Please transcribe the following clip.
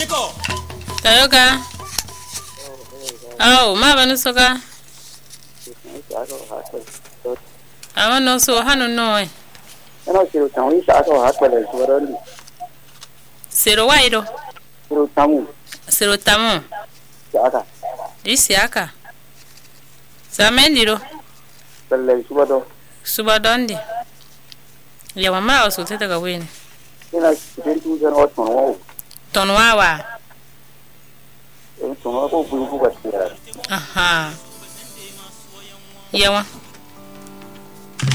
nyiko tayoga aw ma banu soga awa no so hanu no e Ano siro tamu isa aso hatwala suwarondi. sero wairo Siro tamu sero tamu aka disi aka samendiro talle subado. suba dondi yawa ma o so tete ga weni Ina kitin tu jan o tono wo. ton wawa E tono ko bu bu ba tira. aha yawa